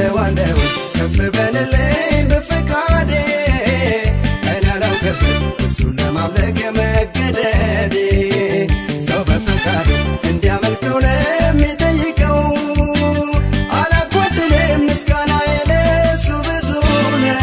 እለዋለሁ ከፍ በልልኝ በፈቃዴ እኔ አላውቅበት እሱን ለማምለክ መገደዴ ሰው በፈቃዱ እንዲያመልከው ለሚጠይቀው አላጎድልም ምስጋና የለሱ ብዙ ነው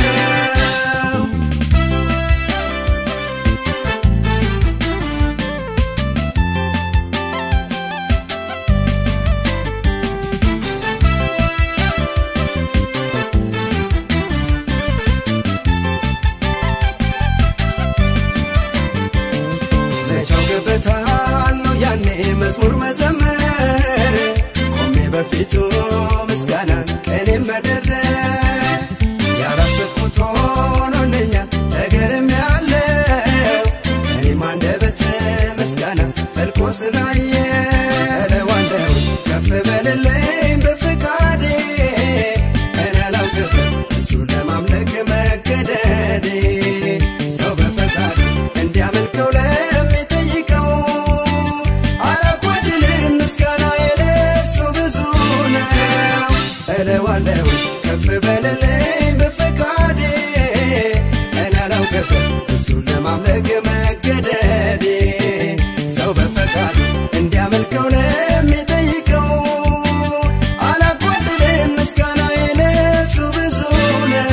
መቻው ገበታል ነው ያኔ መዝሙር መዘመር ቆሜ በፊቱ ምስጋናን ቀኔ መደረብ ያላሰብኩት ሆኖልኛል ነገርም ያለው እኔም አንደበት ምስጋና ፈልቆ ስላየ እለዋለሁ ከፍ በልልኝ በፍቃዴ እኔ አላውቅበት እሱን ለማምለክ መገደዴ ሰው በፈቃዱ እንዲያመልከው ለሚጠይቀው አላጓድልም ምስጋና የለሱ ብዙ ነው እለዋለሁ ከፍ በልልኝ በፈቃዴ እኔ አላውቅበት እሱን ለማምለክ መገደዴ ሰው በፈቃዱ እንዲያመልከው ለሚጠይቀው አላጓድልም ምስጋና የለሱ ብዙ ነው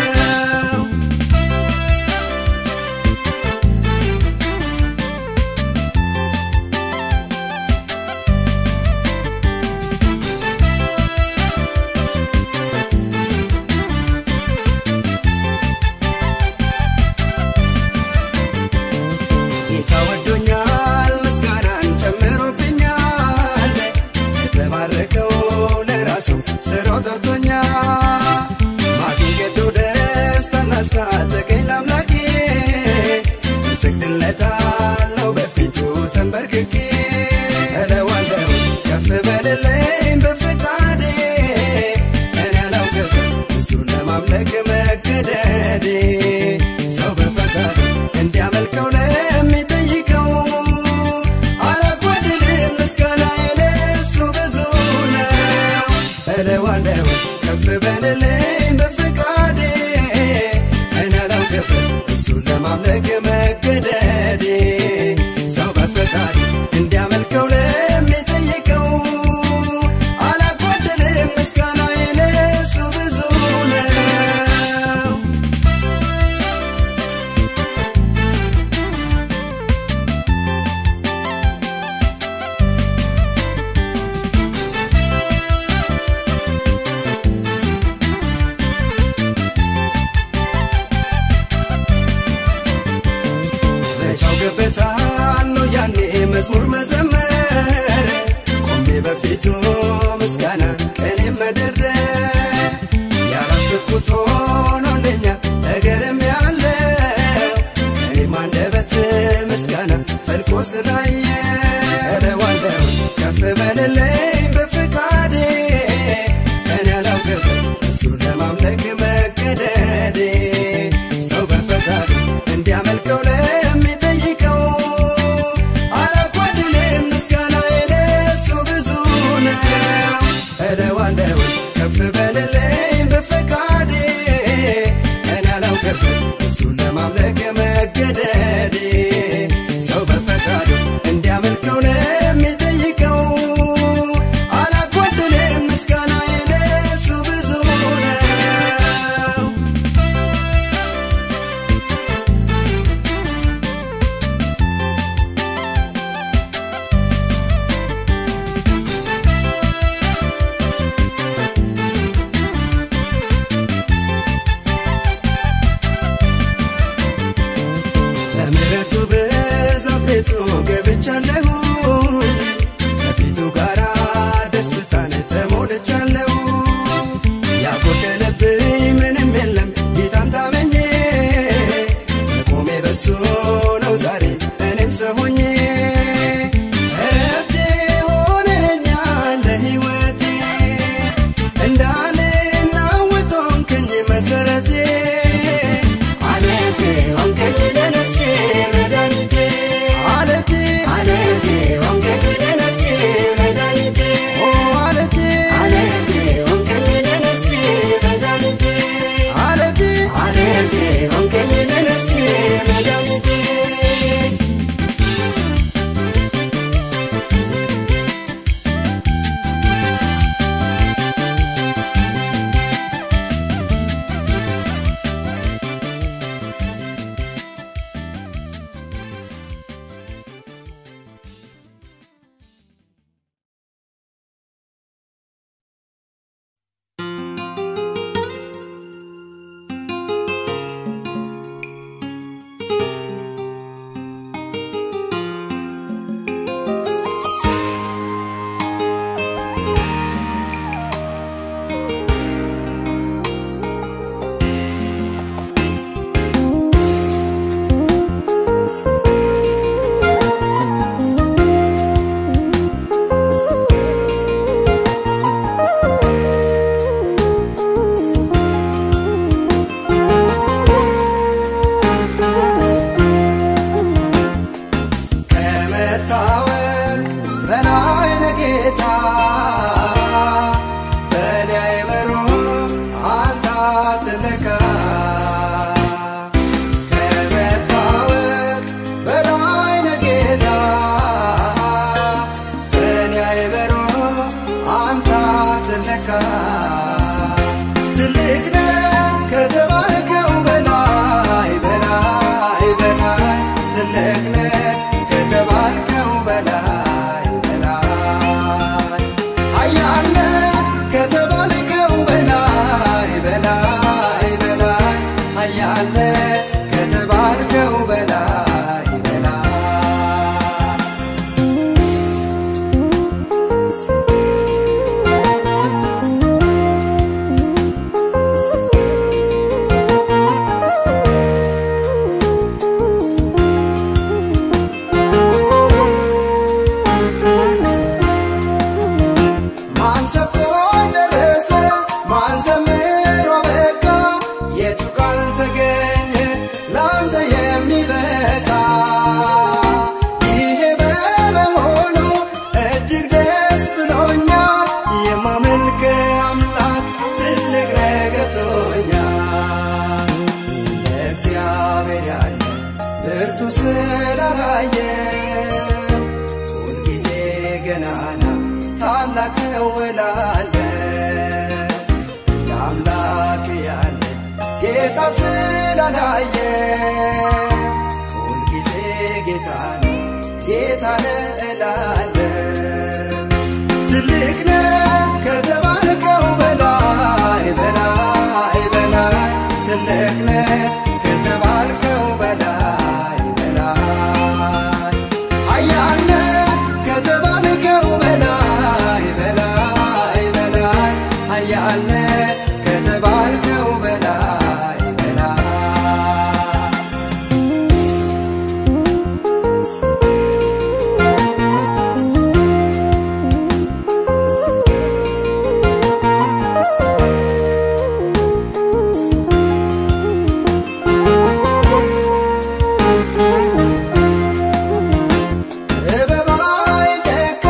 ጌታ ወዶኛል ምስጋናን ጨምሮብኛል ለባረከው ለራሱ ስራው ጠርቶኛል ማግኘቱ ደስታን አስታጠቀኝ ለአምላኬ እሰግድለታለሁ በፊቱ ተንበርክኬ እለዋለሁ ከፍ በልልኝ በፍቃዴ እኔ አላውቅበት እሱን ለማምለክ መገደዴ ሰው በፈቃዱ እንዲያመልከው ለሚጠይቀው አላጓድልም ምስጋና የለሱ ብዙ ነው እለዋለሁ ከፍ በልልኝ በፍቃዴ እኔ አላውቅበት እሱን ለማምለክ መገደዴ ሰው በፈቃዱ እንዲያመልከው ለሚጠይቀው አላጓድልም ምስጋና የለሱ ብዙ ነው መቻው ገበታል ነው ያኔ መዝሙር መዘመር ቆሜ በፊቱ ምስጋና ቀኔ መደረብ ያላሰብኩት ሆኖልኛል ነገርም ያለው እኔም አንደበት ምስጋና ፈልቆ ስላየ እለዋለሁ ከፍ በልልኝ በፍቃዴ እኔ አላውቅበት እሱን ለማምለክ መገደዴ ሰው በፈቃዱ እንዲያመልከው ለሚጠይቀው አላጓድልም ምስጋና የለሱ ብዙ ነው እለዋለሁ ከፍ በልልኝ በፈቃዴ እኔ አላውቅበት እሱን ለማምለክ መገደዴ ሰው በፈቃዱ እንዲያመልከው ለሚጠይቀው አላጓድልም ምስጋና የለሱ ብዙ ነው በምሕረቱ ብዛት ቤቱ ገብቻለሁ ከፊቱ ጋራ ደስታን ተሞልቻለሁ ያጎደለብኝ ምንም የለም ጌታን ታመኜ መቆሜ በሱ ነው ዛሬ እኔም ሰው ሆኜ እረፍቴ ሆነኛል ለሕይወቴ እንዳልናወጥ ሆንክኝ መሰረቴ አለቴ ሆንከኝ ለነፍሴ መድኃኒቴ አለቴ አለቴ ሆንከኝ ለነፍሴ መድኃኒቴ ኦ አለቴ አለቴ ሆንከኝ ለነፍሴ ስላላየ ሁልጊዜ ገናና ታላቅ ነው እላለ ለአምላክ ያለ ጌታ ስላላየ ሁልጊዜ ጌታ ነው ጌታ ነው እላለ ትልቅ ነው ከተባልከው በላይ በላይ በላይ ትልቅ ነው ከተባልከው በላይ በላይ ኃያል ነህ ከተባልከው በላይ በላይ በላይ ኃያል ነህ ከተባልከው በላይ በላይ ጥበብ አይለካ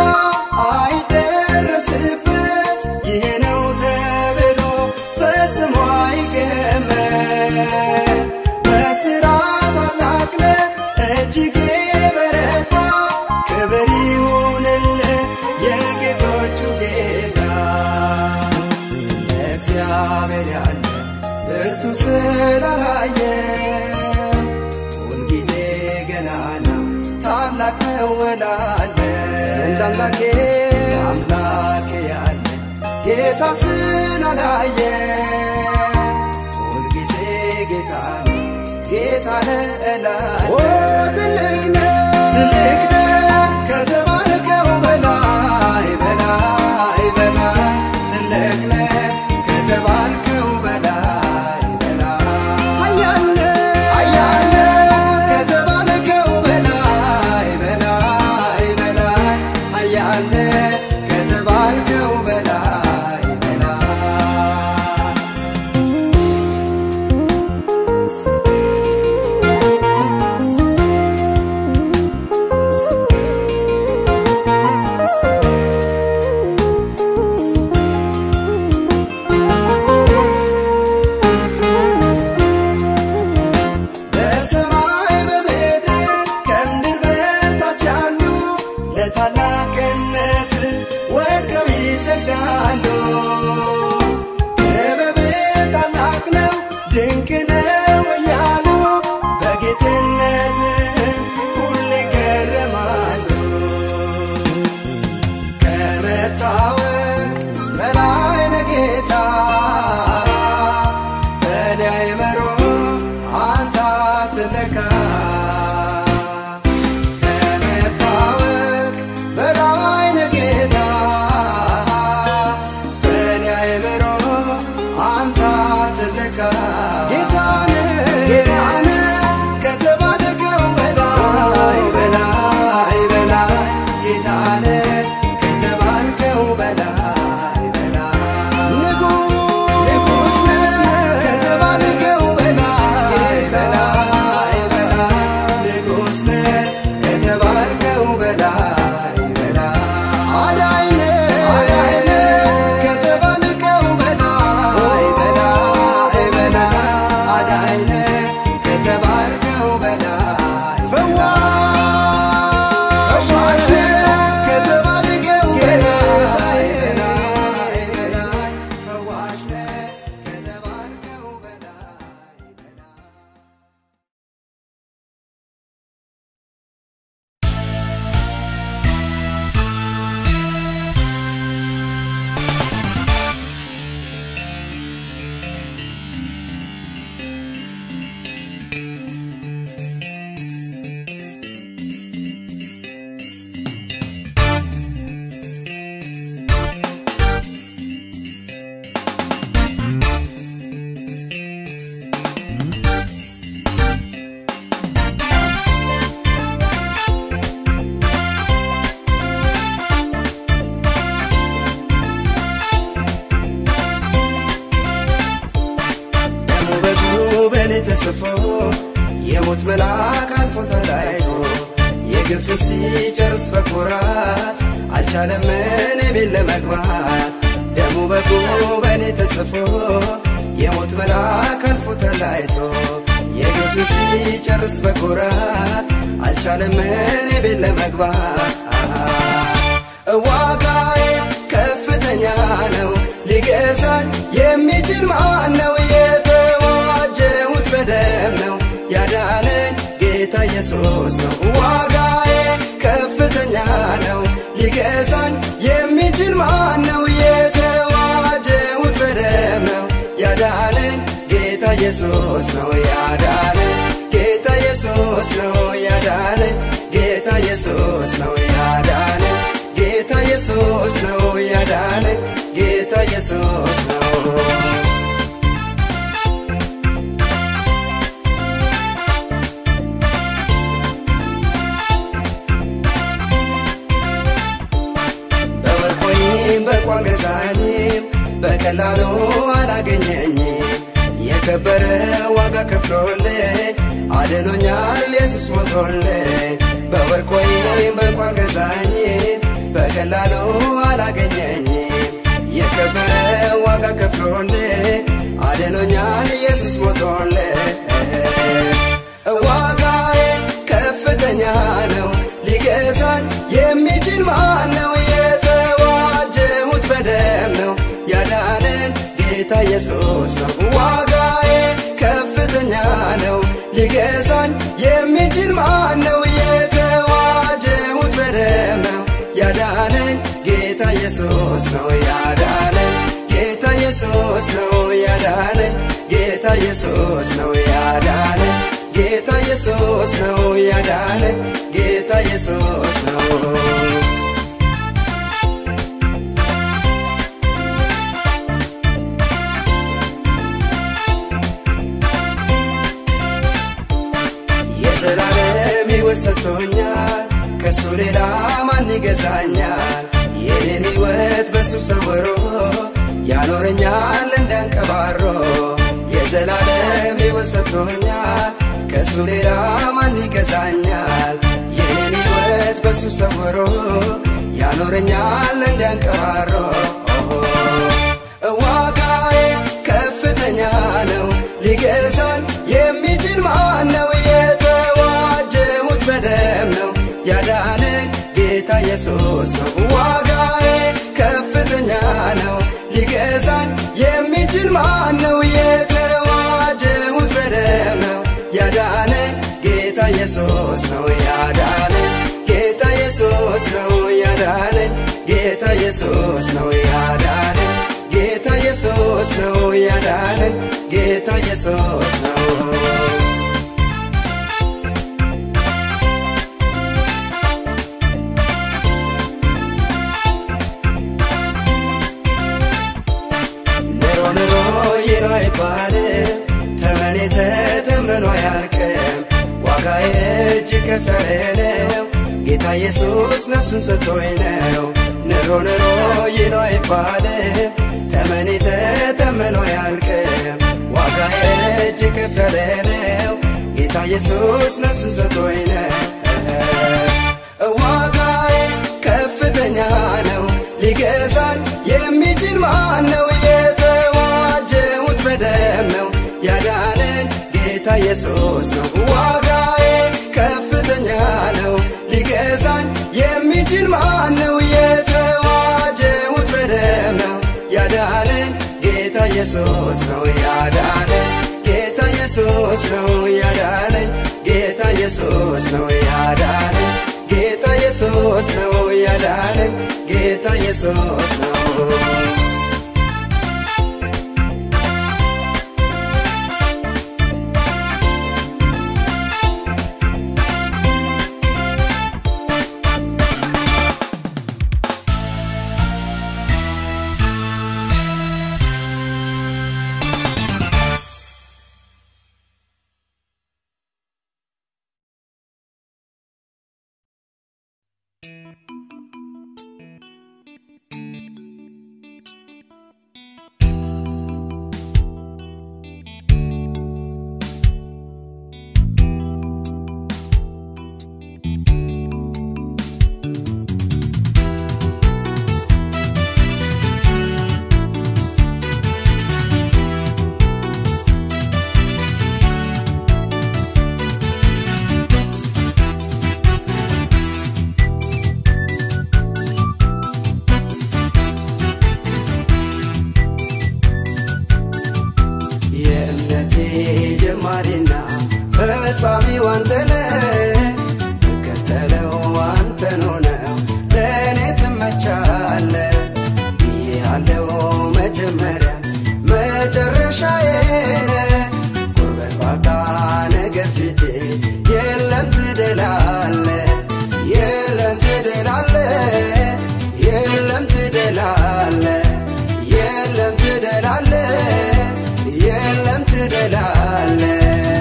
አይደረስበት ይሄ ነው ተብሎ ፈጽሞ አይገመት በስራ ታላቅ ነህ እጅግ በረታ ክብር ይሁንልህ የጌቶቹ ጌታ እግዚአብሔር ያለ ብርቱ ስላላየ ሁልጊዜ ገናና ታላቅ ነው እላለ እንደ አምላኬ አምላኬ ያለ ጌታ ስላላየ ሁልጊዜ ጌታ ነው ጌታ ነው እላለ ትልቅ ነው ትልቅ ነው ከተባልከው በላይ በላይ በላይ ትልቅ ነው ከተባልከው በላይ በላይ ኃያል ነህ ኃያል ነህ ከተባልከው በላይ በላይ በላይ ኃያል ነህ ከተባልከው በላይ በላይ በሰማይ በምድር ከምድር በታች ያሉ ለታላቅነት ወድቀው ይሰግዳሉ። ጥበብ ታላቅ ነው ድንቅ ነው እያሉ በጌትነት ሁሌ ይገረማሉ። ከመታወቅ በላይ ነህ ጌታ በእኔ አይምሮ አንተ አትለካ ከመታወቅ በላይ ነህ ጌታ በእኔ አይምሮ አንተ አትለካ ጌታ ነህ ጌታ ነህ ከተባልከው በላይ በላይ በላይ ጌታ ነህ ከተባልከው በላይ በላይ ንጉሥ ነህ ከተባልከው በላይ በላይ በላይ ንጉሥ ነህ ከተባልከው በላይ በላይ አዳኝ ነህ አዳኝ ነህ ከተባልከው በላይ በላይ በላይ አዳኝ ነህ ከተባልከው በላይ ፈዋሽ ፈዋሽ ነህ ከተባልከው በላይ በላይ በላይ ፈዋሽ ነህ ከተባልከው በላይ በላይ ደሙ በእግሩ በእኔ ተጽፎ የሞት መልአክ አልፎ ተለያይቶ የግብፅን ሲጨርስ በኩራት አልቻለም እኔ ቤት ለመግባት ደሙ በእግሩ በእኔ ተጽፎ የሞት መልአክ አልፎ ተለያይቶ የግብፅ ኢየሱስን ሲጨርስ በኩራት አልቻለም እኔ ቤት ለመግባት ዋጋዬ ከፍተኛ ነው ሊገዛኝ የሚችል ማን ነው የተዋጀሁት በደም ነው ያዳነኝ ጌታ ኢየሱስ ነው ዋጋዬ ከፍተኛ ነው ሊገዛኝ የሚችል ማን ነው የተዋጀሁት በደም ነው ያዳነኝ ጌታ ኢየሱስ ነው ያዳነኝ ጌታ ኢየሱስ ነው ያዳነኝ ጌታ ኢየሱስ ነው ያዳነኝ ጌታ ኢየሱስ ነው ያዳነኝ ጌታ ኢየሱስ ነው በወርቅ ወይም በቋን ገዛኝም በቀላሉ አላገኘኝም የከበረ ዋጋ ከፍሎልኝ አድኖኛል ኢየሱስ ሞቶልኝ በወርቅ ወይም በቋን ገዛኝም በቀላሉ አላገኘኝም የከበረ ዋጋ ከፍሎልኝ አድኖኛል ኢየሱስ ሞቶልኝ ዋጋዬ ከፍተኛ ነው ሊገዛኝ የሚችል ማን ነው የተዋጀሁት በደም ነው ያዳነኝ ጌታ ኢየሱስ ነው ዋጋዬ ከፍተኛ ነው ሊገዛኝ የሚችል ማን ነው የተዋጀሁት በደም ነው ያዳነኝ ጌታ ኢየሱስ ነው ያዳነኝ ጌታ ኢየሱስ ነው ያዳነኝ ጌታ ኢየሱስ ነው ያዳነኝ ጌታ ኢየሱስ ነው ያዳነኝ ጌታ ኢየሱስ ነው የዘላለም ሕይወት ሰጥቶኛል ከሱ ሌላ ማን ይገዛኛል የኔን ሕይወት በሱ ሰውሮ ያኖረኛል እንዳንቀባሮ የዘላለም ሕይወት ሰጥቶኛል ከሱ ሌላ ማን ይገዛኛል የኔን ሕይወት በሱ ሰውሮ ያኖረኛል እንዳንቀባሮ ዋጋዬ ከፍተኛ ነው ሊገዛኝ የሚችል ማን ነው የተዋጀሁት በደም ነው ያዳነኝ ጌታ ኢየሱስ ነው ዋጋዬ ከፍተኛ ነው ሊገዛኝ የሚችል ማን ነው የተዋጀሁት በደም ነው ያዳነኝ ጌታ ኢየሱስ ነው ያዳነኝ ጌታ ኢየሱስ ነው ያዳነኝ ጌታ ኢየሱስ ነው ያዳነኝ ጌታ ኢየሱስ ነው ያዳነኝ ጌታ ኢየሱስ ነው ኑሮ ኑሮ ይህ አይባልም ተመኔ ተተምኖ አያልቅም ዋጋዬ እጅግ ከፍ ያለ ነው ጌታ ኢየሱስ ነፍሱን ሰጥቶኝ ነው ኑሮ ኑሮ ይህ ነው አይባልም ተመኔ ተተምኖ አያልቅም ዋጋዬ እጅግ ከፍ ያለ ነው ጌታ ኢየሱስ ነፍሱን ሰጥቶኝ ነው ዋጋዬ ከፍተኛ ነው ሊገዛኝ የሚችል ማን ነው የተዋጀሁት በደም ነው ያዳነኝ ጌታ ኢየሱስ ነው ዋጋዬ ከፍተኛ ነው ሊገዛኝ የሚችል ማን ነው የተዋጀሁት በደም ነው ያዳነኝ ጌታ ኢየሱስ ነው ያዳነኝ ጌታ ኢየሱስ ነው ያዳነኝ ጌታ ኢየሱስ ነው ያዳነኝ ጌታ ኢየሱስ ነው ያዳነኝ ጌታ ኢየሱስ ነው ጀማሪና ፈጻሚው አንተነህ እከተለው አንተን ሆነው ለእኔ ትመቻለህ ብዬሃለው መጀመሪያ መጨረሻዬ ነህ ጉልበት ባጣ ነገር ፊቴ የለም ትደላለህ የለም ትደላለህ የለም ትደላለህ የለም ትደላለህ የለም ትደላለህ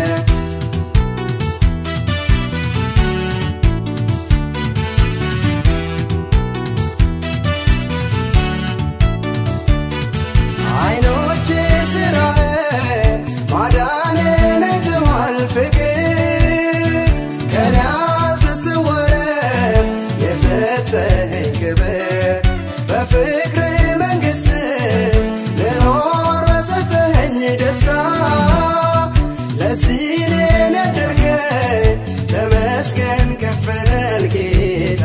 አይኖቼ ስራህን ማዳንን አይተዋል ፍቅር ከኔ አልተሰወረም የሰጠኸኝ ክብር በፍቅር መንግሥት ልኖር በሰጠኸኝ ደስታ ለዚህ እኔን ያደርገኝ ተመስገን ከፈል ጌታ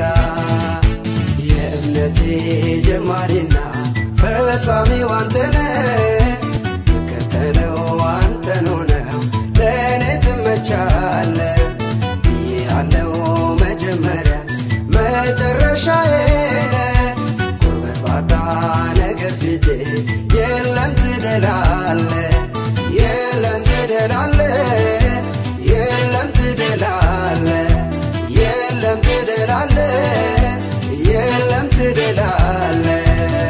የእምነቴ ጀማሪና ፈጻሚው አንተነህ እከተለው አንተን ሆነው ለእኔ ትመቻለህ ብዬሃለው መጀመሪያ መጨረሻዬ ነህ ጉልበት ባጣ ነገር ፊቴ የለም ትደላለህ የለም ትደላለህ የለም ትደላለህ የለም ትደላለህ የለም ትደላለህ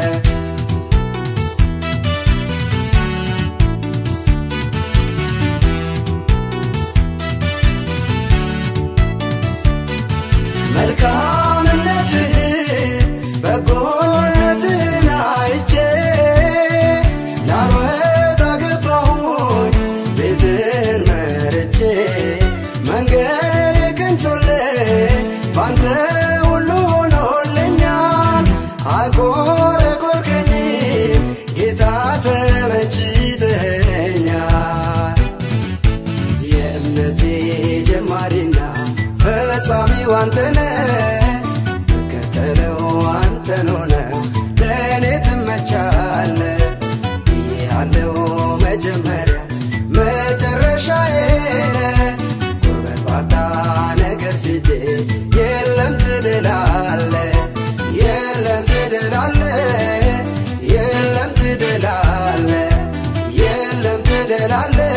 መልካምነትህን በጎነትህን አይቼ ላልወጣ ገባሁኝ ቤትህን መርቼ መንገድ ቅንቶልኝ ባንተ ሁሉ ሆኖልኛል አቆረቆርከኝ ጌታ ተመችተኛል የእምነቴ ጀማሪና ፈጻሚው አንተነህ እከተለው አንተን ሆነው ለእኔ ትመቻለህ ብዬሃለው መጀመሪያ መጨረሻዬ ነህ ጉልበት ባጣ ነገር ፊቴ የለም ትድላለህ የለም ትድላለህ የለም ትድላለህ የለም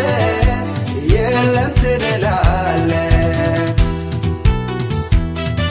ትድላለህ የለም ትድላለህ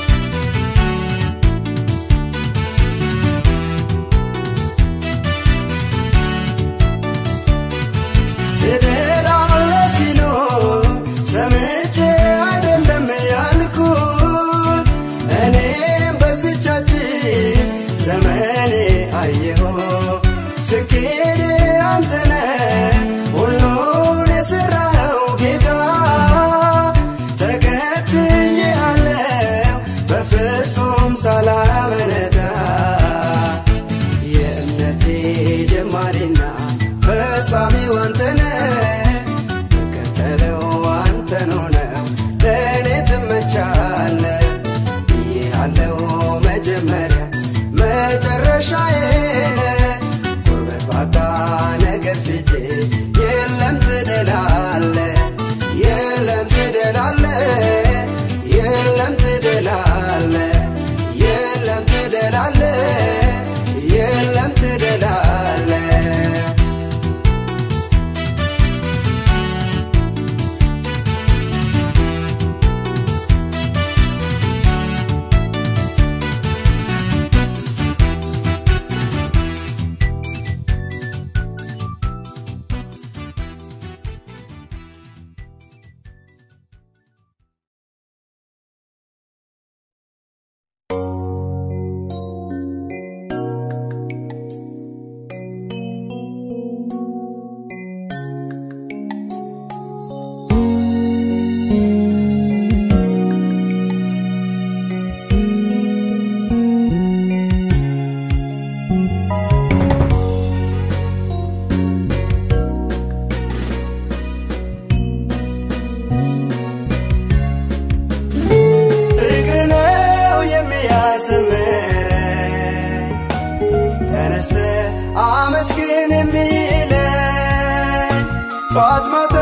ማታ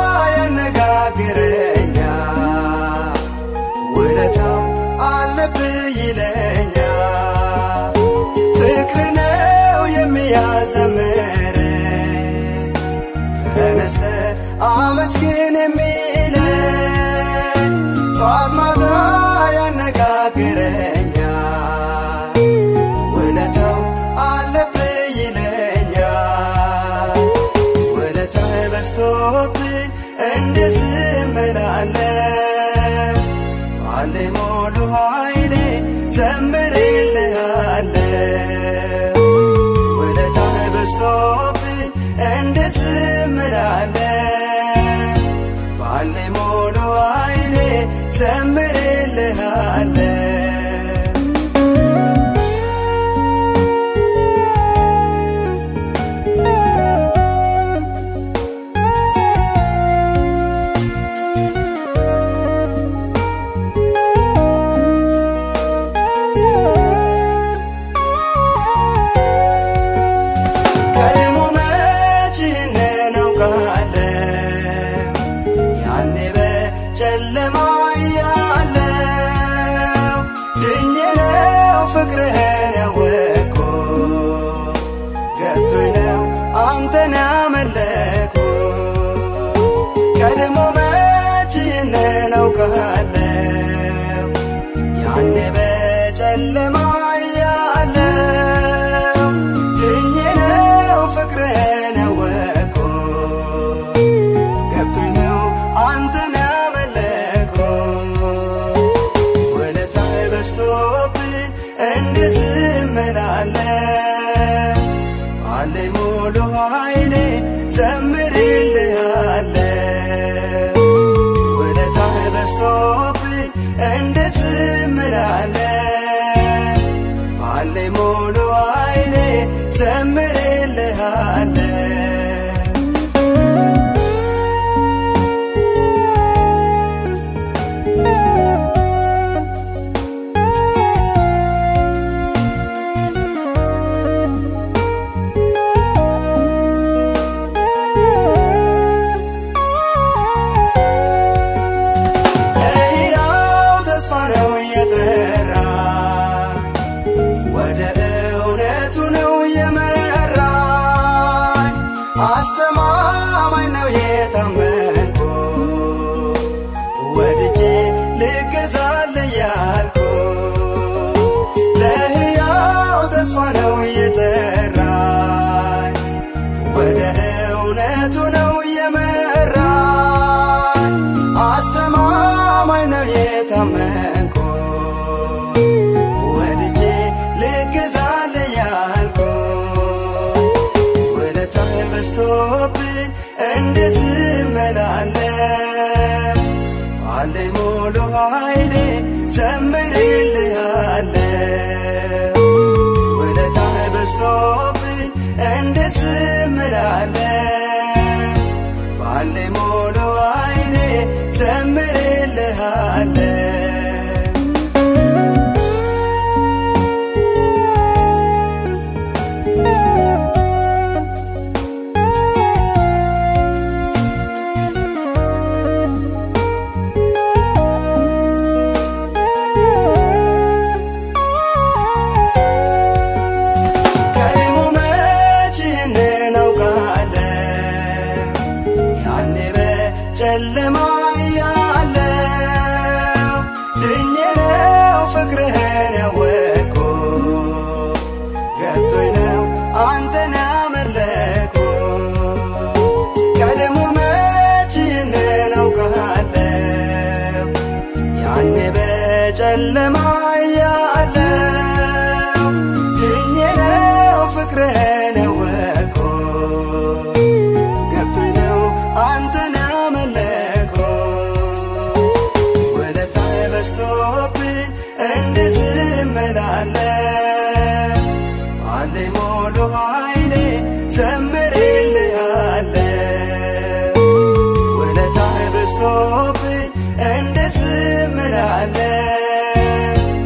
ያነጋግረኛል ውለታው አለብህ ይለኛል ፍቅር ነው የሚያዘምረኝ ተነስተ አመስግን የሚለኝ ጠዋት ማታ ያነጋግረኛል ውለታው አለብህ ይለኛል ውለታህ በዝቶብኝ እንዴት ዝም እላለሁ ባለኝ ሙሉ ኃይሌ ዘምርልሃለሁ ውለታህ በዝቶብኝ እንዴት ዝም እላለሁ ባለኝ ሙሉ ኃይሌ ዘምርልሃለሁ ቀድሞ መች እናውቃለን ያኔ በጨለማ ያለው ድኜ ነው ፍቅርህን ያወቅኩ ገብቶኝ ነው አንተን ያመለኩ ቀድሞ መች እናውቃለን ያኔ በጨለማ ያለው ድኜ ነው ፍቅርህን ያወቅኩ ገብቶኝ ነው አንተን ያመለኩ ውለታህ በዝቶብኝ እንዴት ዝም እላለሁ ባለኝ ሙሉ ኃይሌ ዘምርልሃለሁ ውለታህ በዝቶብኝ እንዴት ዝም እላለሁ ባለኝ ሙሉ ኃይሌ ዘምርልሃለሁ ለሕያው ተስፋ ነው የጠራ ወደ እውነቱ ነው የመራኝ አስተማማኝ ነው የታመንኩ ወድጄ ልገዛል ያልኩ ለሕያው ተስፋ ነው የጠራኝ ወደ እውነቱ ነው የመራኝ አስተማማኝ ነው የታመንኩ ወድጄ ልገዛል ያልኩ ውለታህ በዝቶብኝ እንዴት ዝም እላለሁ ባለኝ ሙሉ ኃይሌ ዘምርልሃለሁ ውለታህ በዝቶብኝ እንዴት ዝም እላለሁ ባለኝ ሙሉ ኃይሌ ዘምርልሃለሁ ቀድሞ መች እናውቃለን ያኔ በጨለማ ያለው ድኜ ነው ፍቅርህን ያወቅኩ ገብቶኝ ነው አንተን ያመለኩ ቀድሞ መች እናውቃለን ያኔ በጨለማ ያለው ድኜ ነው ፍቅርህን ያወቅኩ ገብቶኝ ነው አንተን ያመለኩ ውለታህ በዝቶብኝ እንዴት ዝም እላለሁ ባለኝ ሙሉ ኃይሌ ዘምርልሃለሁ ውለታህ በዝቶብኝ እንዴት ዝም እላለሁ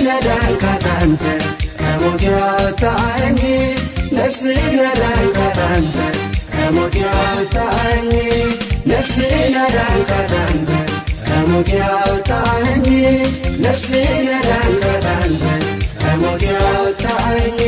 ያዳንካት አንተ ከሞት ያወጣኸኝ ነፍሴን ያዳንካት አንተ ከሞት ያወጣኸኝ ነፍሴን ያዳንካት አንተ ከሞት ያወጣኸኝ ነፍሴን ያዳንካት አንተ ከሞት ያወጣኸኝ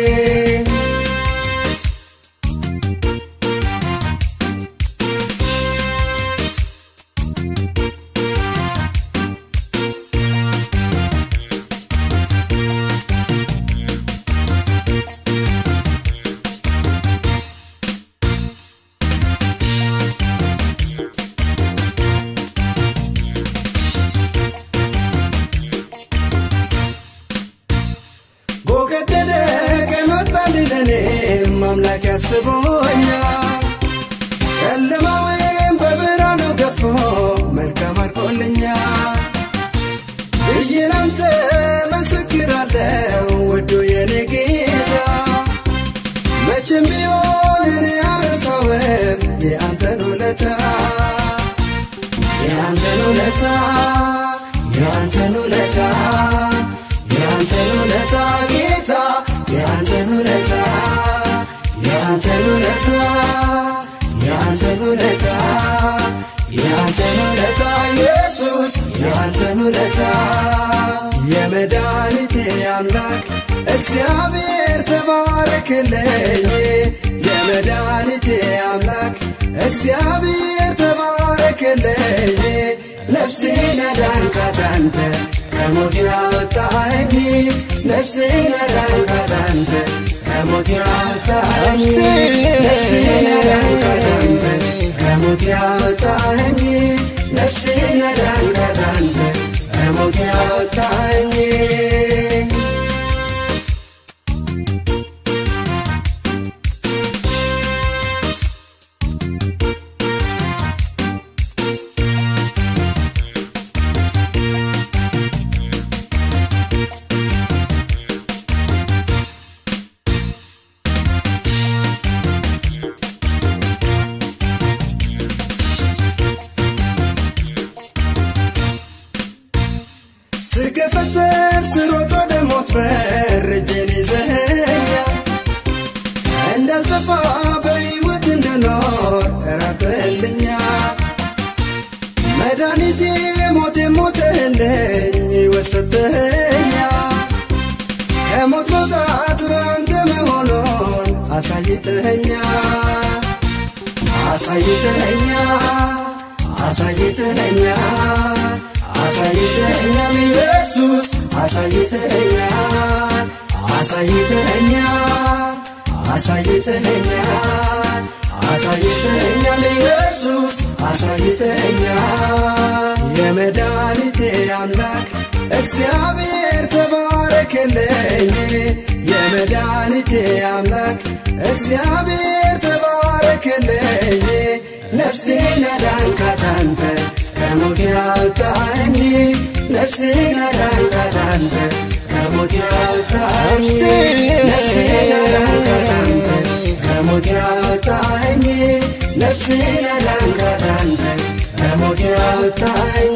ጎገደደ ቀን ወጣልኝ ለኔም አምላክ ያስቦኛል ጨለማ ወይም በብርሃኑ ገፎ መልካም አድርጎልኛል ብዬ ላንተ መሰክራለሁ ወዶ የኔ ጌታ መቼም ቢሆን እኔ አረሳውም የአንተን ውለታ የአንተን ውለታ የአንተን ውለታ የአንተን ውለታ ጌታ የአንተን ውለታ የአንተን ውለታ የአንተን ውለታ የአንተን ውለታ ኢየሱስ የአንተን ውለታ የመድኃኒቴ አምላክ እግዚአብሔር ተባረክልኝ የመድኃኒቴ አምላክ እግዚአብሔር ተባረክልኝ ነፍሴን ያዳንካት አንተ ከሞት ያወጣኸኝ ነፍሴን ያዳንካት አንተ ከሞት ያወጣኸኝ ነፍሴን ያዳንካት አንተ ከሞት ያወጣኸኝ ነፍሴን ያዳንካት አንተ ከሞት ያወጣኸኝ ስገፈተር ስሮጥ ወደ ሞት በር እጄን ይዘኸኛል እንዳልጠፋ በሕይወት እንድኖር ራቅልኛል መድኃኒቴ ሞቴ ሞተህልኝ ሕይወት ሰጥተኸኛል ከሞት መውጣት በአንተ መሆኑን አሳይተኸኛል አሳይተኸኛል አሳይተኸኛል አሳይተኸኛል ኢየሱስ አሳይተኸኛል አሳይተኸኛል አሳይተኸኛል አሳይተኸኛል ኢየሱስ አሳይተኸኛል የመድኃኒቴ አምላክ እግዚአብሔር ተባረክልኝ የመድኃኒቴ አምላክ እግዚአብሔር ተባረክልኝ ነፍሴን ያዳንካት አንተ ከሞት ያወጣኸኝ ነፍሴን ያዳንካት አንተ ከሞት ያወጣኸኝ ነፍሴን ያዳንካት አንተ ከሞት ያወጣኸኝ ነፍሴን ያዳንካት አንተ ከሞት ያወጣኸኝ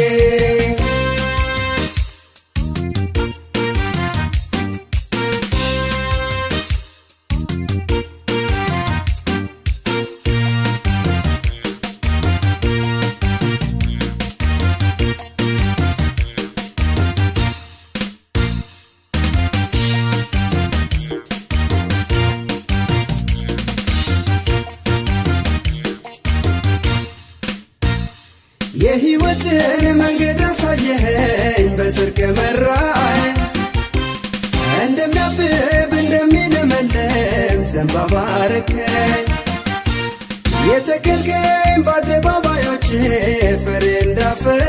የሕይወትን መንገድ አሳየኸኝ በጽድቅ መራኸኝ እንደሚያብብ እንደሚለመለም ዘንባባ አረከኝ የተከልከኝ በአደባባዮች ፍሬ እንዳፈራ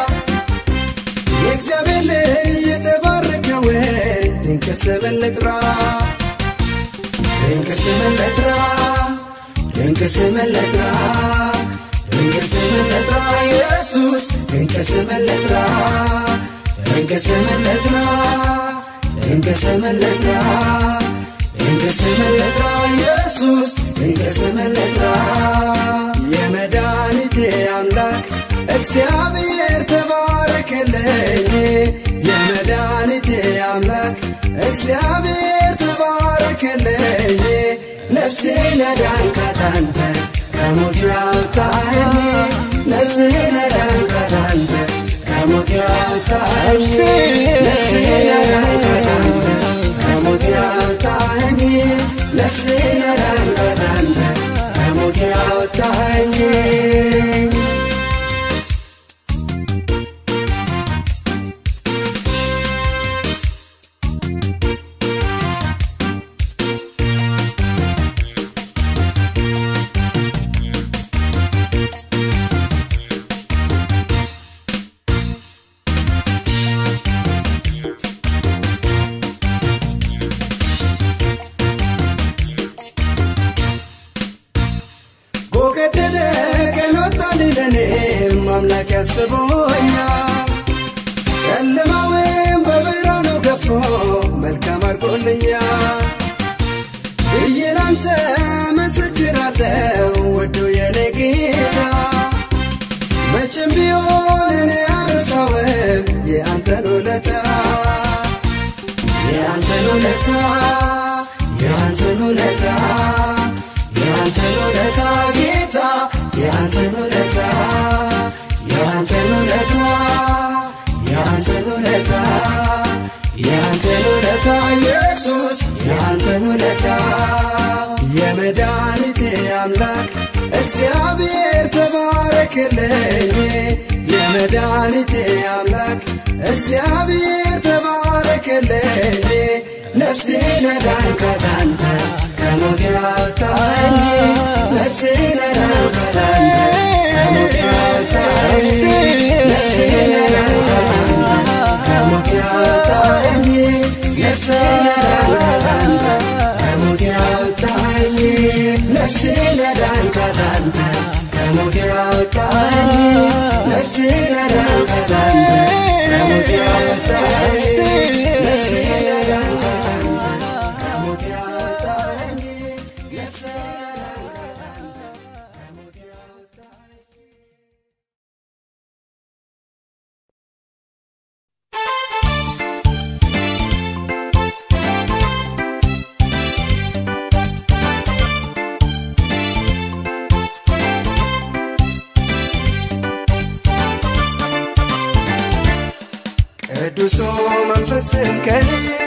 የእግዚአብሔር ልጅ የተባረከውን ድንቅ ስምን ልጥራ ድንቅ ስምን ልጥራ ድንቅ ስምን ልጥራ ድንቅ ስምን ልጥራ ኢየሱስ ድንቅ ስምን ልጥራ ድንቅ ስምን ልጥራ ድንቅ ስምን ልጥራ ድንቅ ስምን ልጥራ ኢየሱስ ድንቅ ስምን ልጥራ የመድኃኒቴ አምላክ እግዚአብሔር ተባረክልኝ የመድኃኒቴ አምላክ እግዚአብሔር ተባረክልኝ ነፍሴን ያዳንካት አንተ ከሞት ያወጣኸኝ ነፍሴን ያዳንካት አንተ ከሞት ያወጣኸኝ ነፍሴን ያዳንካት አንተ ከሞት ያወጣኸኝ ነፍሴን ያዳንካት አንተ ከሞት ያወጣኸኝ ጎገደደ ቀን ወጣልኝ ለኔም አምላክ ያስቦኛል ጨለማውን በብርሃኑ ገፎ መልካም አድርጎልኛል ብዬ ላንተ መሰክራለሁ ወዶ የኔ ጌታ መቼም ቢሆን እኔ አልረሳውም የአንተን ውለታ የአንተን ውለታ የአንተን ውለታ የአንተን ውለታ ጌታ የአንተን ውለታ የአንተን ውለታ የአንተን ውለታ የአንተን ውለታ ኢየሱስ የአንተን ውለታ የመድኃኒቴ አምላክ እግዚአብሔር ተባረክልኝ የመድኃኒቴ አምላክ እግዚአብሔር ተባረክልኝ ነፍሴን ያዳንካት አንተ ከሞት ያወጣኝ ነፍሴን ያዳንካት አንተ ከሞት ያወጣኝ ነፍሴን ያዳንካት አንተ ከሞት ያወጣኝ ነፍሴን ያዳንካት አንተ ከሞት ያወጣኝ ነፍሴን ያዳንካት አንተ ከሞት ያወጣኝ ነፍሴን ያዳንካት አንተ ከሞት ያወጣኝ ነፍሴን ያዳንካት አንተ ከሞት ያወጣኝ ነፍሴን ያዳንካት አንተ ከሞት ያወጣኝ ቅዱሱ መንፈስን ከኔ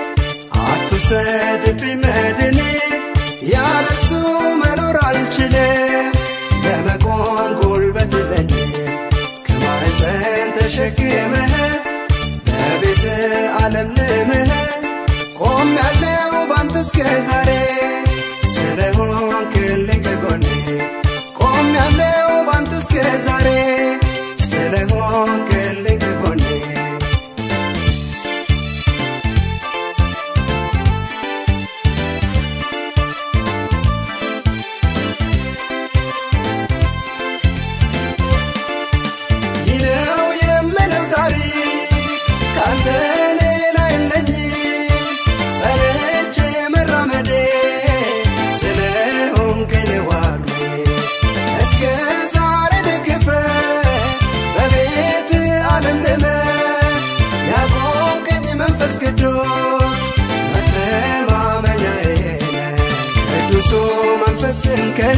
አትውሰድብኝ መድኔ ያለሱ መኖር አልችልም ለመቆም ጉልበት የለኝም ከማኅፀን ተሸክመህ በቤት ዓለም ልምህ ቆም ያለው ባንተ እስከ ዛሬ ስለሆንክልኝ ከጎኔ ቆም ያለው ባንተ እስከ ዛሬ ስለሆንክልኝ ከጎኔ ይህ ነው የምለው ታሪክ ካንተ ሌላ የለኝም ጸንቼ መራመዴ ስለሆንክን ዋግ እስከ ዛሬ ደግፈ በቤት ዓለም ልመ ያቆምከኝ መንፈስ ቅዱስ መተማመኛዬ ነህ። ቅዱሱ መንፈስን ከኔ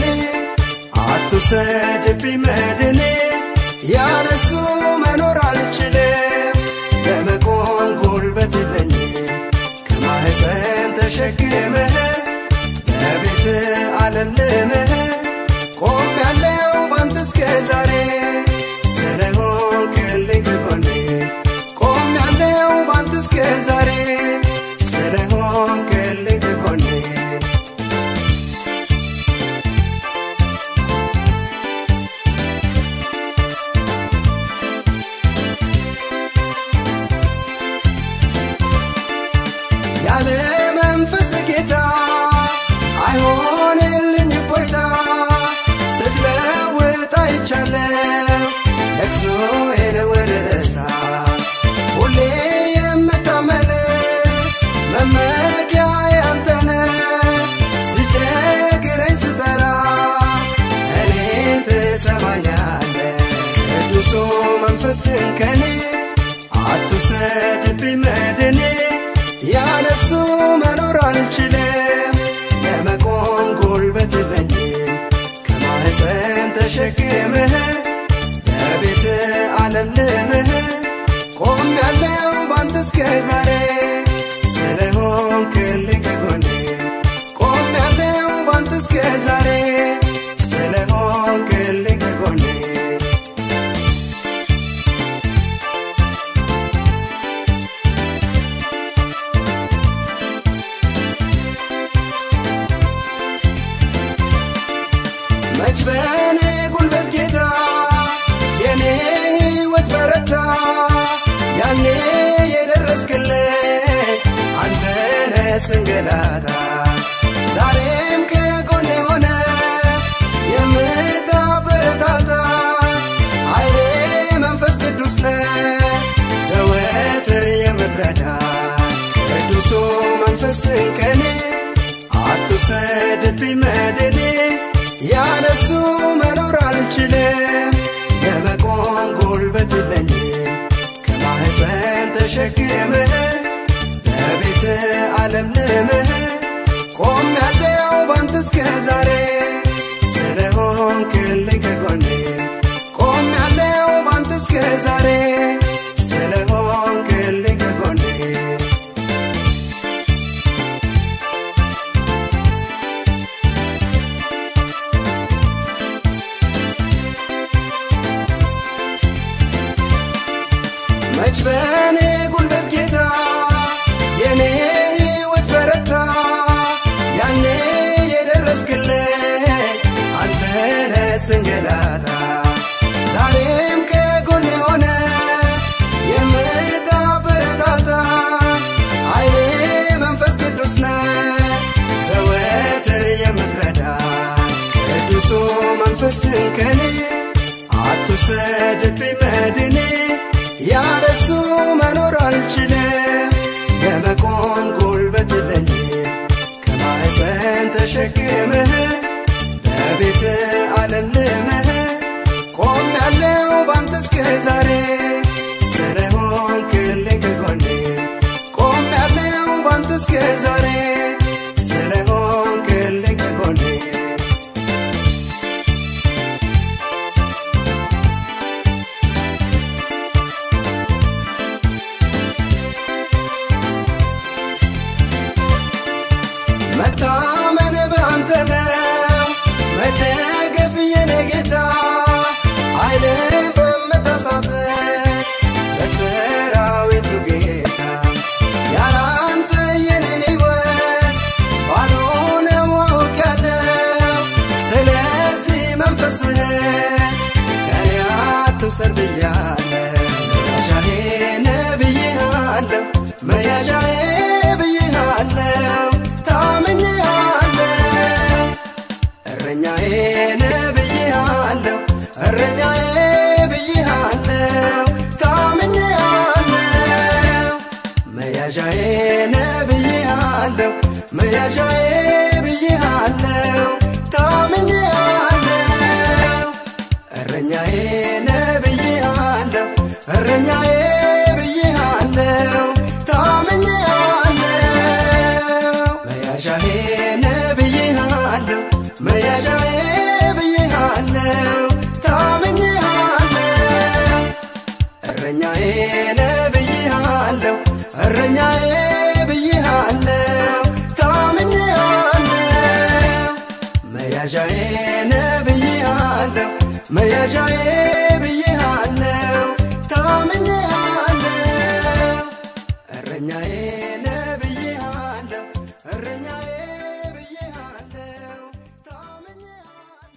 አትውሰድብኝ መድኔ ያለሱ መኖር አልችልም ለመቆም ጉልበት የለኝም ከማኅፀን ተሸክመህ በቤት ዓለም ልምህ ቆም ያለው ባንተ እስከ ዛሬ ስለሆንክልኝ ከጎኔ ቆም ያለው ባንተ እስከ ዛሬ ስለሆንክልኝ ከጎኔ ያለ መንፈስ ጌታ አይሆንልኝ ፎይታ ስትለውጥ አይቻለው ለቅሶዬን ወደ ደስታ ሁሌ የምታመን መመኪያ ያንተነ ስቸግረኝ ስጠራ እኔን ትሰማኛለ ቅዱሱ መንፈስን ከኔ አትውሰድብኝ ያለሱ መኖር አልችልም ለመቆም ጉልበት የለኝም ከማህፀን ተሸክምህ በቤት ዓለም ልምህ ቆም ያለው ባንተ እስከ ዛሬ ስለሆንክልኝ ከጎኔ ቆም ያለው ባንተ እስከ ዛሬ ስለሆንክልኝ ከጎኔ መች በእኔ ጉልበት ጌታ የኔ ሕይወት በረታ ያኔ የደረስክልኝ አንተ ነህ ስንገላታ ዛሬም ከጎኔ ሆነ የምታበረታታ ኃይሌ መንፈስ ቅዱስ ነህ ዘወትር የምትረዳ ቅዱሱ መንፈስን ከኔ አትውሰድብኝ መድኔ ያለሱ መኖር አልችልም ለመቆም ጉልበት የለኝም ከማህፀን ተሸክምህ በቤት ዓለም ልምህ ቆም ያለው ባንተ እስከ ዛሬ ስለሆንክልኝ ከጎኔ ቆም ያለው ባንተ እስከ ዛሬ ስለሆንክልኝ ከጎኔ መች በእኔ ጉልበት ጌታ የኔ ሕይወት በረታ ያኔ የደረስክልኝ አንተ ነህ ስንገላታ ዛሬም ከጎኔ ሆነ የምታበረታታ ኃይሌ መንፈስ ቅዱስ ነህ ዘወትር የምትረዳ ቅዱሱ መንፈስን ከኔ አትውሰድብኝ መድኔ ያለሱ መኖር አልችልም ለመቆም ጉልበት የለኝም ከማህፀን ተሸክምህ በቤት ዓለም ልምህ ቆም ያለው ባንተ እስከ ዛሬ ስለሆንክልኝ ከጎኔ ቆም ያለው ባንተ እስከ ዛሬ ስለሆንክልኝ ከጎኔ መታመን በአንተ ነው መደገፍ የኔ ጌታ ኃይልን በምታስታጥቅ በሰራዊቱ ጌታ ያለ አንተ የኔ ሕይወት ባዶ ነው አውቃለሁ ስለዚህ መንፈስህ ከኔ አትውሰድ ብያለሁ መያዣዬ ነህ ብዬሃለሁ መያዣዬ ብዬሃለሁ ታምኜሃለሁ እረኛዬ ነህ ብዬሃለሁ እረኛዬ ብዬሃለሁ ታምኜሃለሁ መያዣዬ ነህ ብዬሃለሁ መያዣዬ ብዬሃለሁ ታምኜሃለሁ እረኛዬ ነህ ብዬሃለሁ እረኛዬ ብዬሃለሁ ታምኜሃለሁ መያዣዬ ነህ ብዬሃለሁ መያዣዬ ብዬሃለሁ ታምኜሃለሁ እረኛዬ ነህ ብዬሃለሁ እረኛዬ ብዬሃለሁ ታምኜሃለሁ መያዣዬ ነህ ብዬሃለሁ መያዣዬ ብዬሃለሁ ታምኜሃለሁ እረኛዬ ነህ ብዬሃለሁ እረኛዬ ብዬሃለሁ ታምኜሃለሁ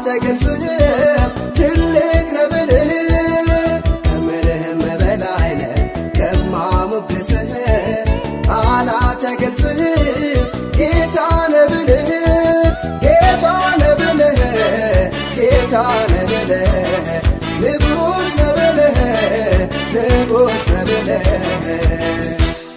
አላተገልጽህም ትልቅ ነብልህ ከምልህም በላይ ነህ ከማሞግስህ አላተገልጽህም ጌታ ነብልህ ጌታ ነብልህ ጌታ ነብልህ ንጉሥ ነብልህ ንጉሥ ነብልህ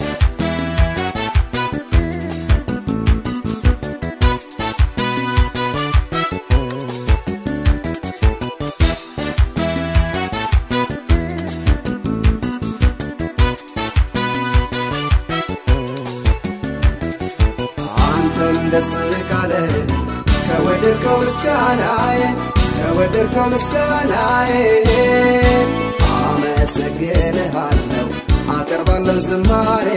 አንተን ደስ ካለ ከወደድከው ምስጋናዬ ከወደድከው ምስጋናዬ አመሰግንሃለሁ አቀርባለሁ ዝማሬ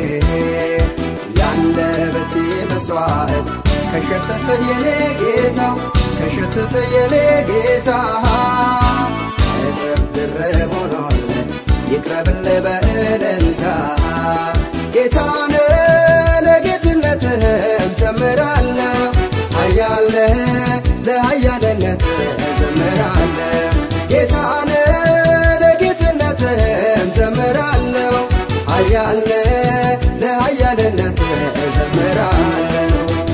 ያንደበቴ መስዋዕት ከሸተተ የኔ ጌታ ከሸተተ የኔ ጌታ እጥፍ ድርብ ሆኗል ይቅረብልህ በእልልታ ጌታነ ለጌትነትህም ዘምራለሁ ኃያለ ለኃያልነትህ ዘምራለሁ ጌታነ ለጌትነትህም ዘምራለሁ ኃያለ ለኃያልነትህ ዘምራለሁ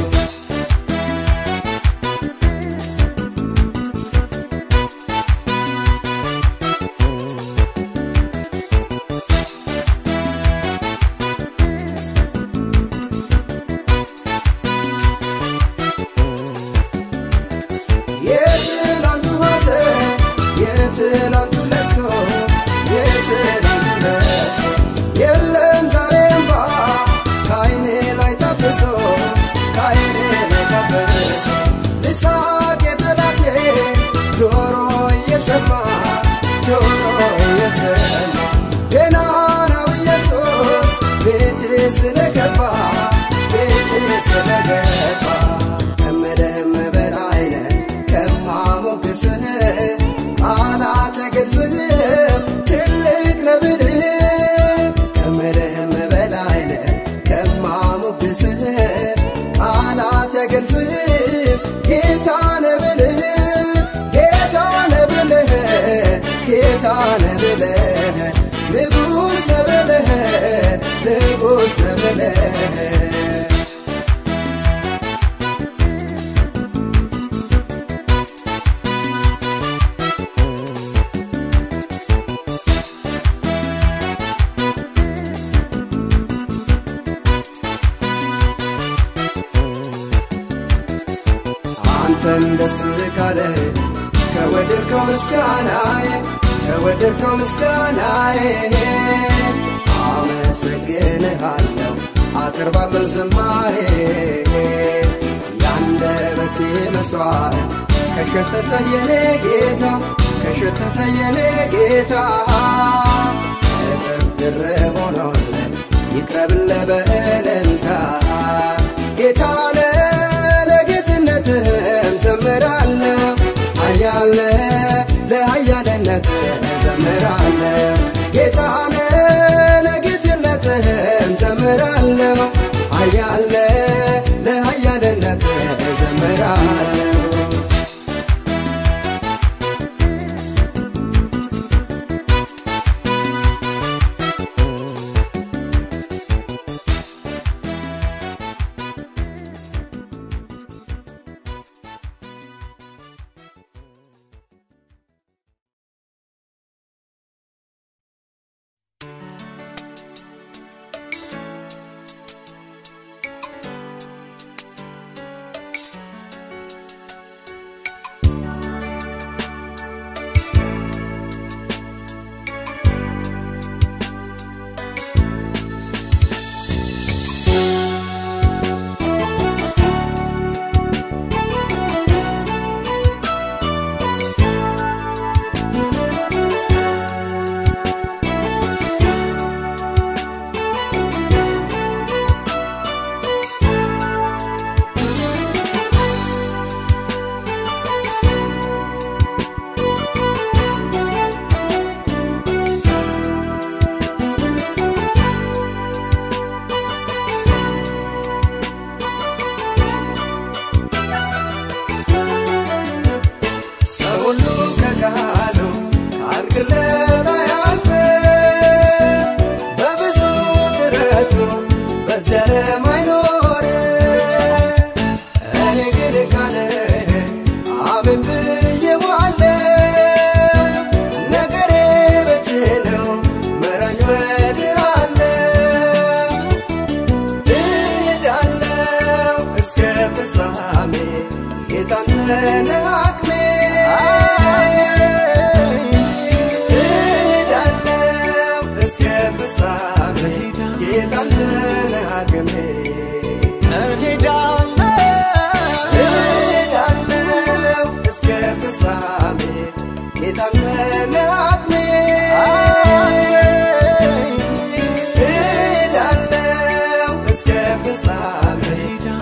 የትላንቱ ሐዘን የትላንቱ ለቅሶ የትላንቱ ለቅሶ የለም ዛሬ እንባ ከዓይኔ ላይ ታብሶ ከዓይኔ ላይ ታብሶ ልሳቅ የጠላቴ ጆሮ እየሰማ ጆሮ እየሰማ ገናናው ኢየሱስ ቤቴ ስለገባ ቤቴ ስለገባ ከምልህም በላይ ነህ ከማሞግስህ ቃላት አይገልጽህም ትልቅ ነብልህ ከምልህም በላይ ነህ ከማሞግስህ ቃላት አይገልጽህም ጌታ ነብልህ ጌታ ነብልህ ጌታ ነብልህ ንጉሥ ነብልህ ንጉሥ ነብልህ አንተን ደስ ካለ ከወደድከው ምስጋናዬ ከወደድከው ምስጋናዬ አመሰግንሃለሁ አቀርባለሁ ዝማሬ ያንደበቴ መስዋዕት ከሸተተ የኔ ጌታ ከሸተተ የኔ ጌታ እጥፍ ድርብ ሆኗል ይቅረብልህ በእልልታ ጌታነ ለጌትነትህም ዘምራለሁ ኃያለ ለኃያልነትህ ዘምራለሁ ጌታነ ለጌትነትህም ዘምራለሁ ኃያለ ለኃያልነትህ ዘምራለሁ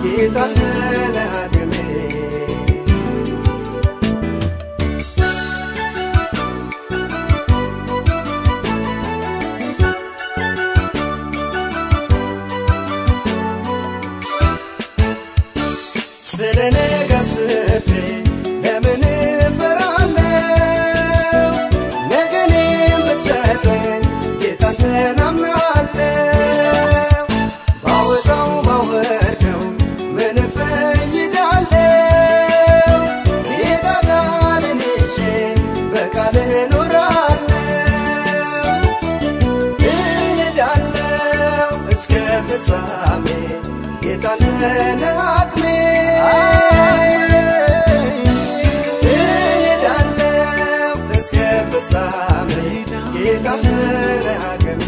ጌታን አቅሜ ስለ ነገ አስቤ ለምን እፈራለሁ? ነገን የምትሰጠኝ ጌታን ተማምናለሁ። ባወጣው ባወርደው ምን እፈይዳለሁ? ጌታ ቃልን ይዤ በቃልህ እኖራለሁ። እሄዳለሁ እስከ ፍጻሜ ጌታን አቅሜ እሄዳለሁ እስከ ፍጻሜ ጌታን አቅሜ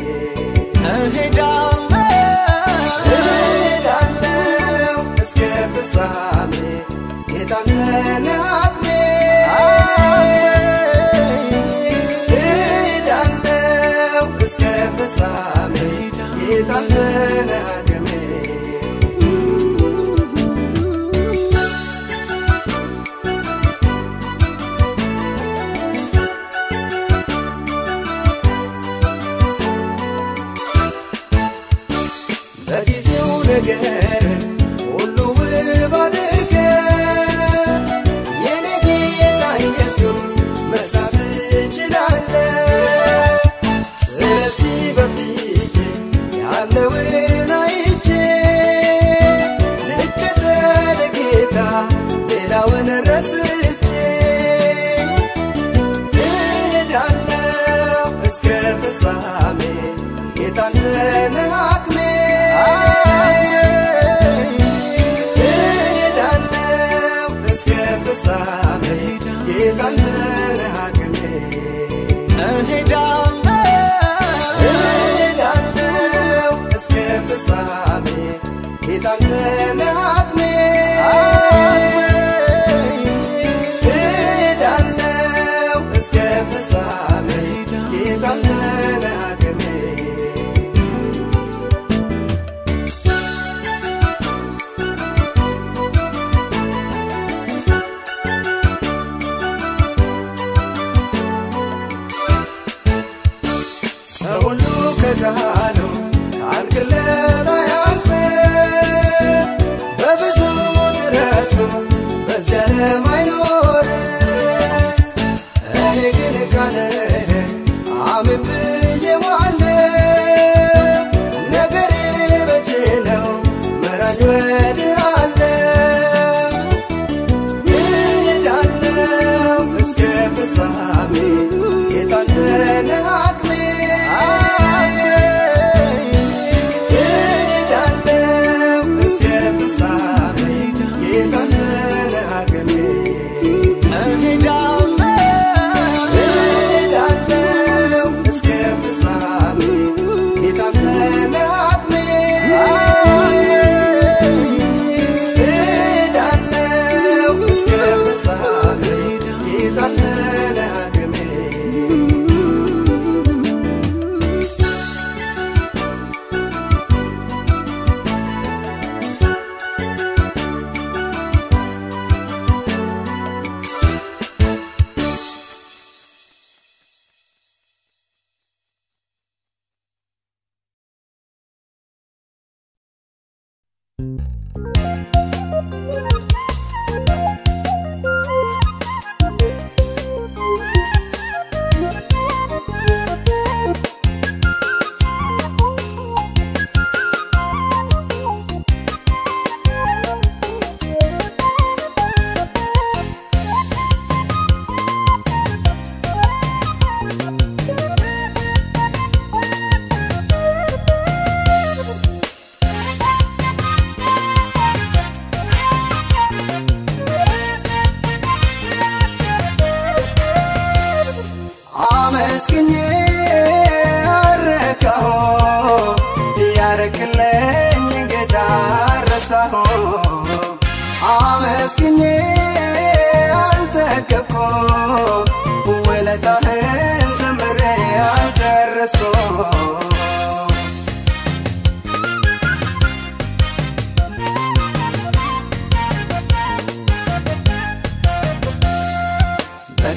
እሄዳለሁ እስከ ፍጻሜ ጌታን አቅሜ እሄዳለሁ እስከ ፍጻሜ ጌታን አቅሜ በጊዜው ነገር ሁሉ ውብ አድርገ የኔ ጌታ ኢየሱስ መስራት እችላለ ስለዚህ በፊት ያለውን አይቼ ልከተል ጌታ ሌላውን ረስቼ እሄዳለሁ እስከ ፍጻሜ ጌታን አቅሜ እሄዳለሁ እስከ ፍጻሜ ጌታን አቅሜ እሄዳለሁ እስከ ፍጻሜ ጌታን አቅሜ እሄዳለሁ እስከ ፍጻሜ ጌታን አቅሜ ሰው ሁሉ ከዳኑ ታርግለት አያልፍ በብዙ ጥረቱ በዚያ ዓለም አይኖር እኔ ግን ቃልህን አምን ብዬዋለሁ ነገሬ በእጅ ነው መራኝ ወድሃለሁ እሄዳለሁ እስከ ፍጻሜ ጌታን አቅሜ እሄዳለሁ እስከ ፍጻሜ ጌታን አቅሜ እሄዳለሁ እስከ ፍጻሜ ጌታን አቅሜ እሄዳለሁ እስከ ፍጻሜ ጌታን አቅሜ አመስግኜ አረካሁ ያረክልኝ ጌታ ረሳሁ አመስግኜ አልጠገብኩ ውለታህን ዘምሬ አልጨረስኩ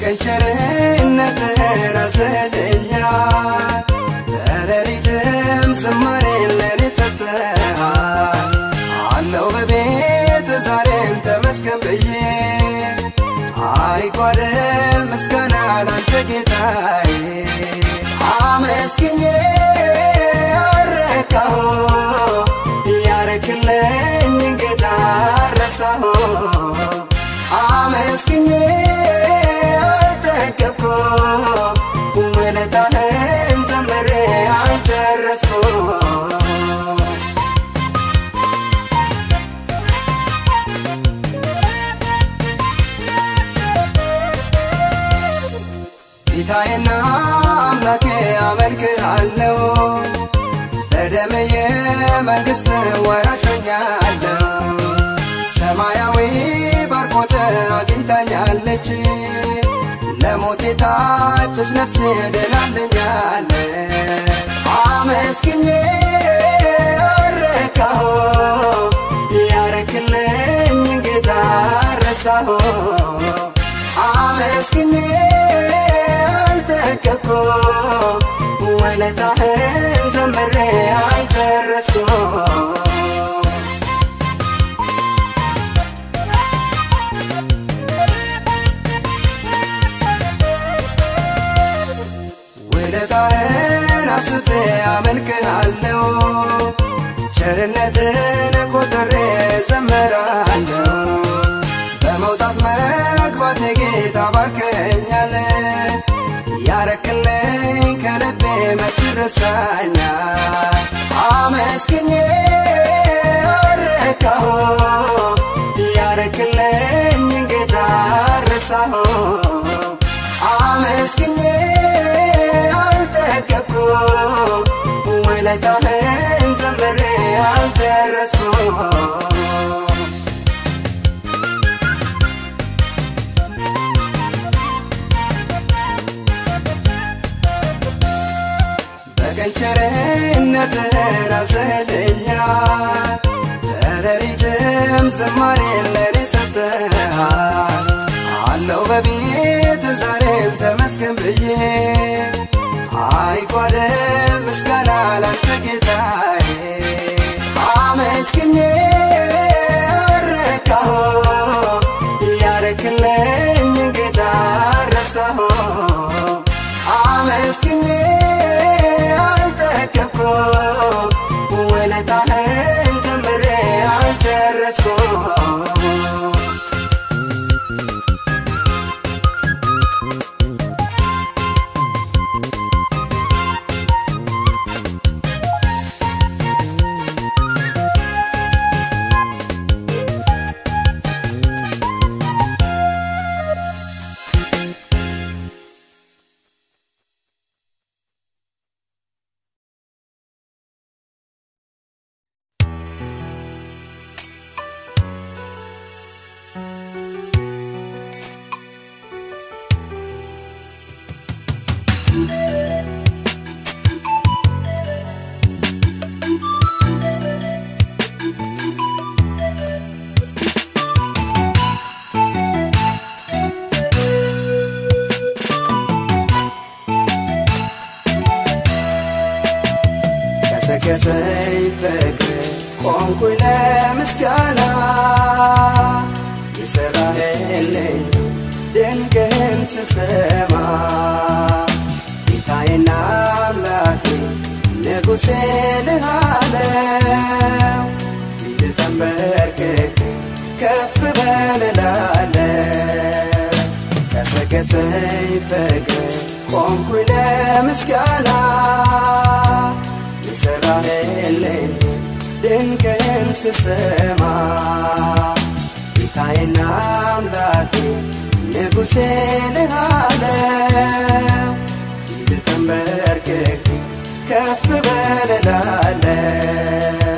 በቀን ቸርነትህን አዘለኛል በሌሊትም ዝማሬን ለኔ ሰጥተሃል አለው በቤት ዛሬም ተመስገን ብዬ አይጓደል ምስጋና ላንተ ጌታዬ አመስግኜ አረካሁ ያረክልኝ ጌታ ረሳሁ አመስግኜ አልጠገብኩ ውለታህን ዘምሬ አልጨረስኩ ጌታዬና አምላኬ አመልክሃለሁ በደምዬ መንግሥት ወራሾኛለሁ ሰማያዊ ባርኮት አግኝታኛለች ለሞት የታጨች ነፍሴ ድናልኛለ አመስግኜ አረካሁ ያረክልኝ ጌታ ረሳሁ አመስግኜ አልጠገብኩ ውለታህን ዘምሬ አልጨረስኩ ውለታህን አስቤ አመልክሃለሁ ቸርነትን ቆጥሬ ዘምራለሁ በመውጣት መግባት ጌታ ባርከኛል ያረክልኝ ከልቤ መች ረሳኛል አመስግኜ አረካሁ ያረክልኝ ጌታ ረሳሁ አመስግኜ አልጠገብኩ ውለታህን ዘምሬ አልጨረስኩ በቀን ቸርነትህን አዘለኛል በሌሊትም ዝማሬን ለኔ ሰጥተሃል አለው በቤት ዛሬም ተመስገን ብዬ አይጓደል ምስጋና ላንተ ጌታዬ አመስግኜ አረካሁ ያረክልኝ ጌታ ረሳሁ አመስግኜ አልጠገብኩ ውለታህን ዘምሬ አልጨረስኩ ቀሰቀሰኝ ፍቅር ቆምኩኝ ለምስጋና የሰራህልኝ ድንቅን ስሰማ ጌታዬና አምላኬ ንጉሴ ልሃለው ፊት ተንበርክክ ከፍ በልላለው ቀሰቀሰኝ ፍቅር ቆምኩኝ ለምስጋና የሰራህልኝ ድንቅን ስሰማ ጌታዬና አምላኬ ንጉሴ ልሃለው ፊት ተንበርክክ ከፍ በልላለው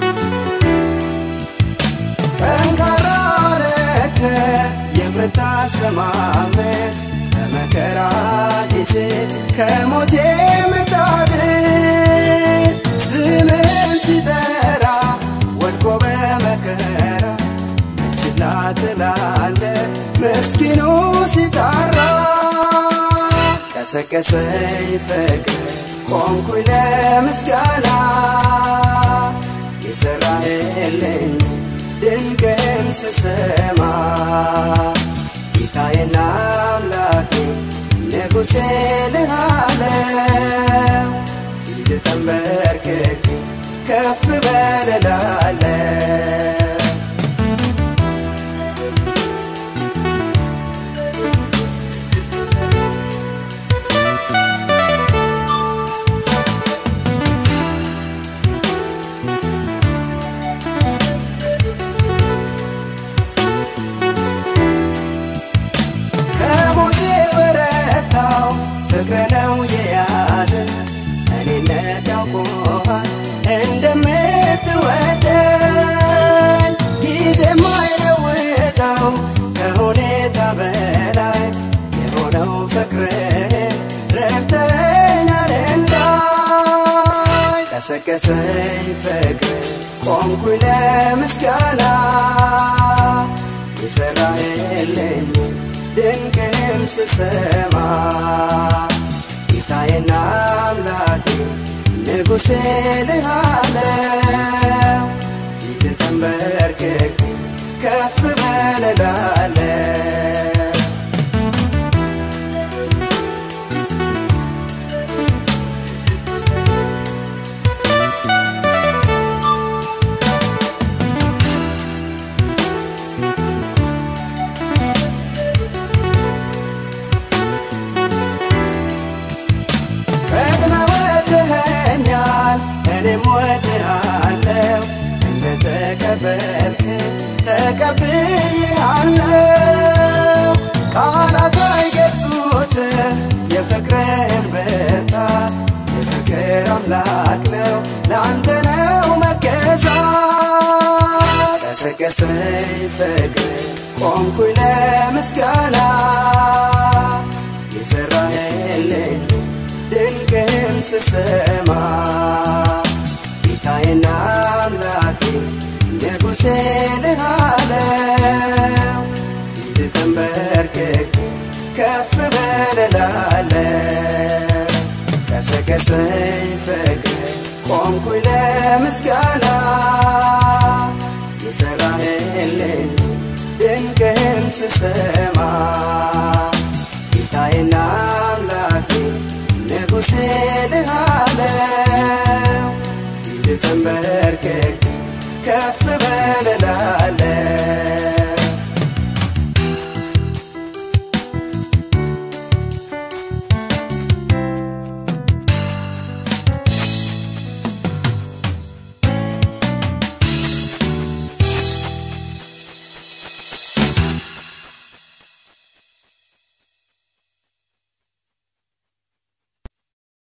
ጠንካራ ነህ የምታስ ስተማመን በመከራ ጊዜ ከሞት የምታድን ስምን ሲጠራ ወድቆ በመከራ ችላ ትላለ ምስኪኑ ሲጣራ ቀሰቀሰኝ ፍቅር ቆምኩኝ ለምስጋና የሰራህልኝ ድንቅን ስሰማ ጌታዬና አምላኬ ንጉሴ ልሃለው ፊት ተንበርክኬ ከፍ በልላለሁ ከሞቴ በረታው ፍቅር ነው የያዘ እኔነት ያውቆሃል እንደምትወደን ጊዜ ማይለውጠው ከሁኔታ በላይ የሆነው ፍቅር ረድተኛል እንዳይ ቀሰቀሰኝ ፍቅር ቆምኩኝ ለምስጋና የሰራህልኝ ድንቅም ስሰማ ጌታዬና አምላኬ ንጉሴ ልሃለው ፊት ተንበርክኬ ከፍ በልላለሁ ቀድመ ወድኸኛል እኔም ወድሃለው እንደተቀበልክ ተቀብያለው ቃላት አይገልጹት የፍቅርህን ብርታት የፍቅር አምላክ ነው ለአንተ ነው መገዛት ቀሰቀሰኝ ፍቅር ቆምኩኝ ለምስጋና የሰራህልኝ ድንቅን ስሰማ ጌታዬና አምላኬ ንጉሴ ልሃለው ፊት ተንበርክኬ ከፍ በልላለሁ ቀሰቀሰኝ ፍቅር ቆምኩኝ ለምስጋና የሰራህልኝ ድንቅን ስሰማ ጌታዬና አምላኬ ንጉሴ ልሃ